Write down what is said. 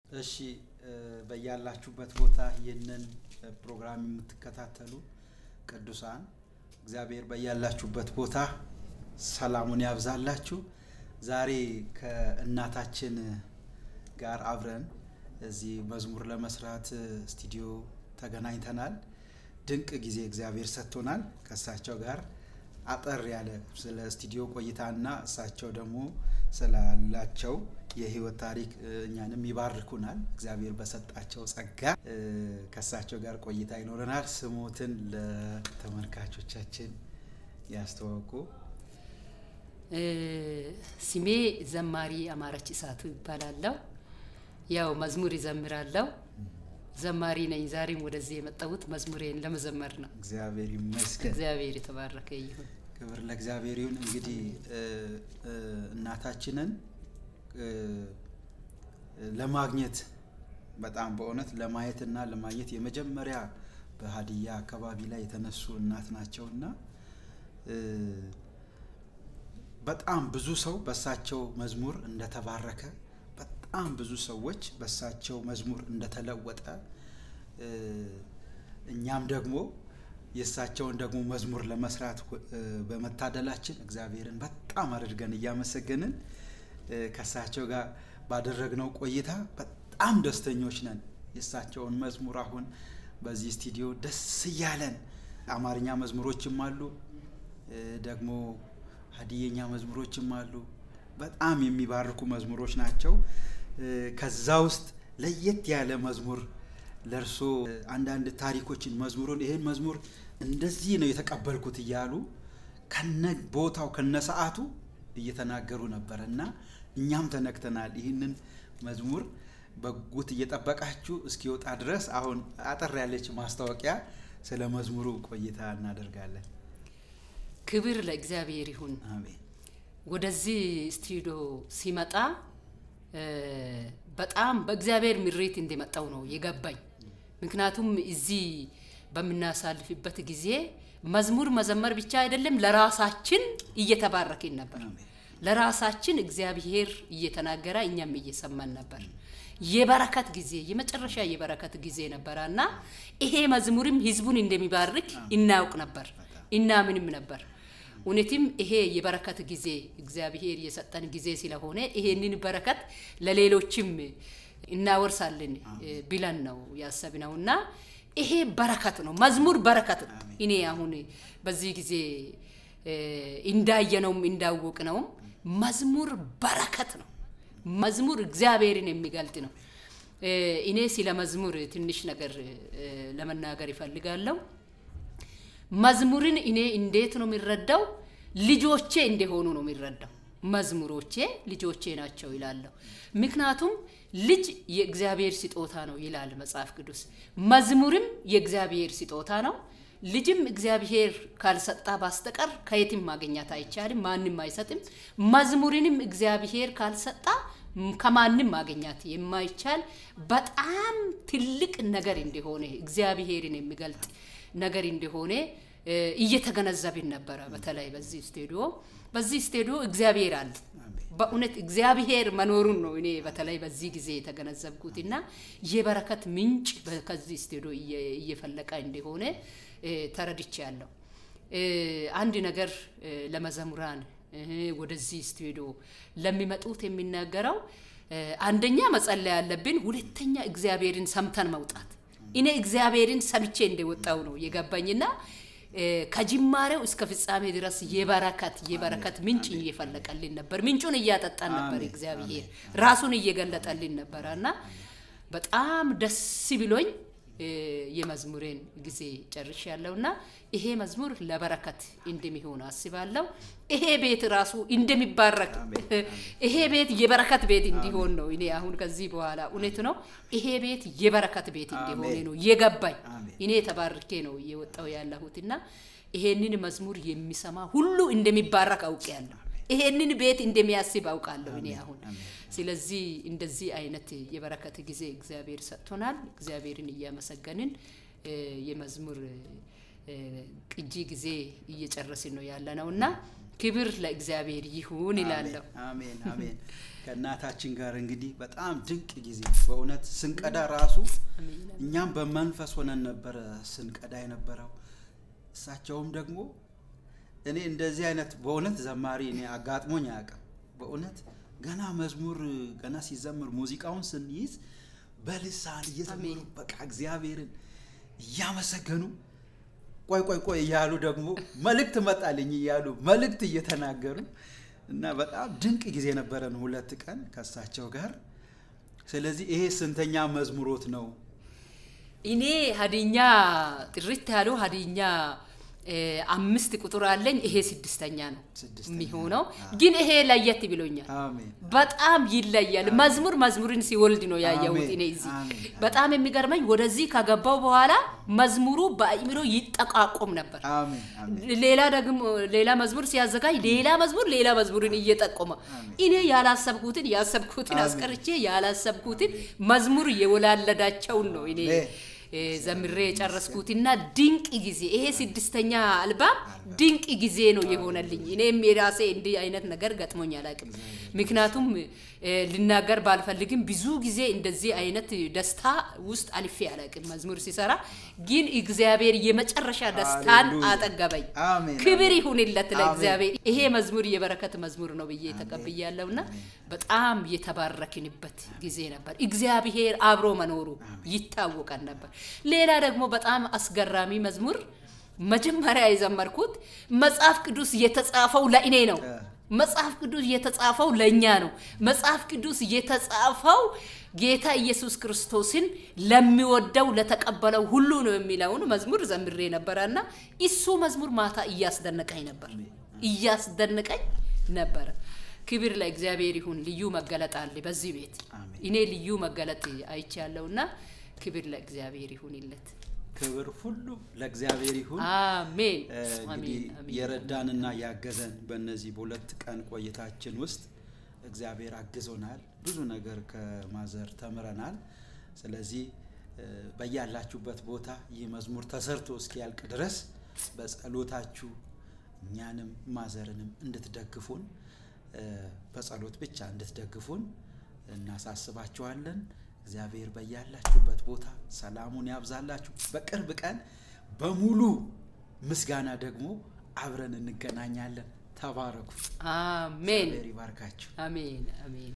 እሺ በያላችሁበት ቦታ ይህንን ፕሮግራም የምትከታተሉ ቅዱሳን እግዚአብሔር በያላችሁበት ቦታ ሰላሙን ያብዛላችሁ። ዛሬ ከእናታችን ጋር አብረን እዚህ መዝሙር ለመስራት ስቱዲዮ ተገናኝተናል። ድንቅ ጊዜ እግዚአብሔር ሰጥቶናል። ከእሳቸው ጋር አጠር ያለ ስለ ስቱዲዮ ቆይታና እሳቸው ደግሞ ስላላቸው የህይወት ታሪክ እኛንም ይባርኩናል። እግዚአብሔር በሰጣቸው ጸጋ ከእሳቸው ጋር ቆይታ ይኖረናል። ስሞትን ለተመልካቾቻችን ያስተዋውቁ። ስሜ ዘማሪ አማረች እሳቱ ይባላለሁ። ያው መዝሙር ይዘምራለሁ። ዘማሪ ነኝ። ዛሬም ወደዚህ የመጣሁት መዝሙሬን ለመዘመር ነው። እግዚአብሔር ይመስገን። እግዚአብሔር የተባረከ ይሁን። ክብር ለእግዚአብሔር ይሁን። እንግዲህ እናታችንን ለማግኘት በጣም በእውነት ለማየትና ለማግኘት የመጀመሪያ በሀዲያ አካባቢ ላይ የተነሱ እናት ናቸው እና በጣም ብዙ ሰው በሳቸው መዝሙር እንደተባረከ በጣም ብዙ ሰዎች በሳቸው መዝሙር እንደተለወጠ እኛም ደግሞ የእሳቸውን ደግሞ መዝሙር ለመስራት በመታደላችን እግዚአብሔርን በጣም አድርገን እያመሰገንን ከእሳቸው ጋር ባደረግነው ቆይታ በጣም ደስተኞች ነን። የእሳቸውን መዝሙር አሁን በዚህ ስቱዲዮ ደስ እያለን አማርኛ መዝሙሮችም አሉ፣ ደግሞ ሀዲየኛ መዝሙሮችም አሉ። በጣም የሚባርኩ መዝሙሮች ናቸው። ከዛ ውስጥ ለየት ያለ መዝሙር ለእርሶ አንዳንድ ታሪኮችን መዝሙሩን ይህን መዝሙር እንደዚህ ነው የተቀበልኩት እያሉ ከነ ቦታው ከነ ሰዓቱ እየተናገሩ ነበረ እና እኛም ተነክተናል። ይህንን መዝሙር በጉት እየጠበቃችሁ እስኪወጣ ድረስ አሁን አጠር ያለች ማስታወቂያ ስለ መዝሙሩ ቆይታ እናደርጋለን። ክብር ለእግዚአብሔር ይሁን። አሜን። ወደዚህ ስቱዲዮ ሲመጣ በጣም በእግዚአብሔር ምሬት እንደመጣው ነው የገባኝ። ምክንያቱም እዚህ በምናሳልፍበት ጊዜ መዝሙር መዘመር ብቻ አይደለም፣ ለራሳችን እየተባረክን ነበር። ለራሳችን እግዚአብሔር እየተናገረ እኛም እየሰማን ነበር። የበረከት ጊዜ የመጨረሻ የበረከት ጊዜ ነበረ እና ይሄ መዝሙርም ህዝቡን እንደሚባርክ እናውቅ ነበር እናምንም ነበር። እውነትም ይሄ የበረከት ጊዜ እግዚአብሔር የሰጠን ጊዜ ስለሆነ ይሄንን በረከት ለሌሎችም እናወርሳለን ብለን ነው ያሰብነው እና ይሄ በረከት ነው። መዝሙር በረከት ነው። እኔ አሁን በዚህ ጊዜ እንዳየነውም እንዳወቅነውም መዝሙር በረከት ነው። መዝሙር እግዚአብሔርን የሚገልጥ ነው። እኔ ስለ መዝሙር ትንሽ ነገር ለመናገር ይፈልጋለሁ። መዝሙርን እኔ እንዴት ነው የሚረዳው? ልጆቼ እንደሆኑ ነው የሚረዳው። መዝሙሮቼ ልጆቼ ናቸው ይላለሁ። ምክንያቱም ልጅ የእግዚአብሔር ስጦታ ነው ይላል መጽሐፍ ቅዱስ። መዝሙርም የእግዚአብሔር ስጦታ ነው። ልጅም እግዚአብሔር ካልሰጣ በስተቀር ከየትም ማግኘት አይቻልም፣ ማንም አይሰጥም። መዝሙርንም እግዚአብሔር ካልሰጣ ከማንም ማግኘት የማይቻል በጣም ትልቅ ነገር እንደሆነ እግዚአብሔርን የሚገልጥ ነገር እንደሆነ እየተገነዘብን ነበረ። በተለይ በዚህ ስቱዲዮ በዚህ ስቱዲዮ እግዚአብሔር አለ። በእውነት እግዚአብሔር መኖሩን ነው እኔ በተለይ በዚህ ጊዜ የተገነዘብኩት እና የበረከት ምንጭ ከዚህ ስቱዲዮ እየፈለቀ እንደሆነ ተረድቻለሁ። አንድ ነገር ለመዘሙራን ወደዚህ ስቱዲዮ ለሚመጡት የሚናገረው አንደኛ መጸለይ ያለብን፣ ሁለተኛ እግዚአብሔርን ሰምተን መውጣት። እኔ እግዚአብሔርን ሰምቼ እንደወጣው ነው የገባኝና ከጅማሬው እስከ ፍጻሜ ድረስ የበረከት የበረከት ምንጭ እየፈለቀልን ነበር። ምንጩን እያጠጣን ነበር። እግዚአብሔር ራሱን እየገለጠልን ነበረ እና በጣም ደስ ብሎኝ የመዝሙሬን ጊዜ ጨርሽ ያለውና ይሄ መዝሙር ለበረከት እንደሚሆን አስባለሁ። ይሄ ቤት ራሱ እንደሚባረክ ይሄ ቤት የበረከት ቤት እንዲሆን ነው። እኔ አሁን ከዚህ በኋላ እውነት ነው ይሄ ቤት የበረከት ቤት እንዲሆን ነው የገባኝ። እኔ ተባርኬ ነው እየወጣው ያለሁትና ይሄንን መዝሙር የሚሰማ ሁሉ እንደሚባረክ አውቄያለሁ። ይሄንን ቤት እንደሚያስብ አውቃለሁ እኔ አሁን። ስለዚህ እንደዚህ አይነት የበረከት ጊዜ እግዚአብሔር ሰጥቶናል። እግዚአብሔርን እያመሰገንን የመዝሙር ቅጂ ጊዜ እየጨረስን ነው ያለ ነው እና ክብር ለእግዚአብሔር ይሁን ይላለሁ። አሜን አሜን። ከእናታችን ጋር እንግዲህ በጣም ድንቅ ጊዜ በእውነት ስንቀዳ ራሱ አሜን። እኛም በመንፈስ ሆነን ነበረ ስንቀዳ የነበረው። እሳቸውም ደግሞ እኔ እንደዚህ አይነት በእውነት ዘማሪ እኔ አጋጥሞኝ አያውቅም። በእውነት ገና መዝሙር ገና ሲዘምር ሙዚቃውን ስንይዝ በልሳን እየዘመሩ አሜን። በቃ እግዚአብሔርን እያመሰገኑ ቆይ ቆይ ቆይ እያሉ ደግሞ መልእክት መጣልኝ እያሉ መልእክት እየተናገሩ እና በጣም ድንቅ ጊዜ ነበረን ሁለት ቀን ከእሳቸው ጋር። ስለዚህ ይሄ ስንተኛ መዝሙሮት ነው? እኔ ሀዲኛ ጥርት ያለው ሀዲኛ እ፣ አምስት ቁጥር አለኝ። ይሄ ስድስተኛ ነው ስድስተኛ የሚሆነው፣ ነው። ግን ይሄ ለየት ብሎኛል። አሜን በጣም ይለያል። መዝሙር መዝሙርን ሲወልድ ነው ያየሁት አሜን፣ እኔ እዚህ። አሜን፣ በጣም የሚገርመኝ ወደዚህ ከገባው በኋላ መዝሙሩ በአእምሮ ይጠቃቆም ነበር። አሜን አሜን ሌላ ደግሞ ሌላ መዝሙር ሲያዘጋጅ ሌላ መዝሙር ሌላ መዝሙርን እየጠቆመ እኔ ያላሰብኩትን ያሰብኩትን አሜን። አስቀርቼ ያላሰብኩትን መዝሙር የወላለዳቸውን ነው እኔ አሜን። እ፣ ዘምሬ የጨረስኩትና ድንቅ ጊዜ ይሄ ስድስተኛ አልባም ድንቅ ጊዜ ነው የሆነልኝ። እኔም የራሴ እንዲህ አይነት ነገር ገጥሞኝ አላውቅም። ምክንያቱም እ፣ ልናገር ባልፈልግም ብዙ ጊዜ እንደዚህ አይነት ደስታ ውስጥ አልፌ አላውቅም። መዝሙር ሲሰራ ግን እግዚአብሔር የመጨረሻ ደስታን ሃሌሉያ። አጠገበኝ። አሜን፣ ክብር አሜን። ይሁንለት አሜን። ለእግዚአብሔር። ይሄ መዝሙር የበረከት መዝሙር ነው ብዬ ተቀብያለሁና በጣም የተባረክንበት ጊዜ ነበር። እግዚአብሔር አብሮ መኖሩ ይታወቃል ነበር። ሌላ ደግሞ በጣም አስገራሚ መዝሙር መጀመሪያ የዘመርኩት መጽሐፍ ቅዱስ የተጻፈው ለእኔ ነው። እ። መጽሐፍ ቅዱስ የተጻፈው ለእኛ ነው። መጽሐፍ ቅዱስ የተጻፈው ጌታ ኢየሱስ ክርስቶስን ለሚወደው ለተቀበለው ሁሉ ነው የሚለውን መዝሙር ዘምሬ ነበረና እሱ መዝሙር ማታ እያስደነቀኝ ነበር እያስደነቀኝ ነበረ። ክብር ለእግዚአብሔር ይሁን። ልዩ መገለጥ አለ በዚህ ቤት። አሜን። እኔ ልዩ መገለጥ አይቻለሁና ክብር ለእግዚአብሔር ይሁንለት። ክብር ሁሉ ለእግዚአብሔር ይሁን። አሜን እ፣ አሜን እንግዲህ አሜን። የረዳንና ያገዘን በእነዚህ በሁለት ቀን ቆይታችን ውስጥ እግዚአብሔር አግዞናል። ብዙ ነገር ከማዘር ተምረናል። ስለዚህ እ፣ በያላችሁበት ቦታ ይህ መዝሙር ተሰርቶ እስኪያልቅ ድረስ በጸሎታችሁ እኛንም ማዘርንም እንድትደግፉን እ፣ በጸሎት ብቻ እንድትደግፉን እናሳስባችኋለን። እግዚአብሔር በያላችሁበት ቦታ ሰላሙን ያብዛላችሁ። በቅርብ ቀን በሙሉ ምስጋና ደግሞ አብረን እንገናኛለን። ተባረኩ። አሜን እግዚአብሔር ይባርካችሁ። አሜን አሜን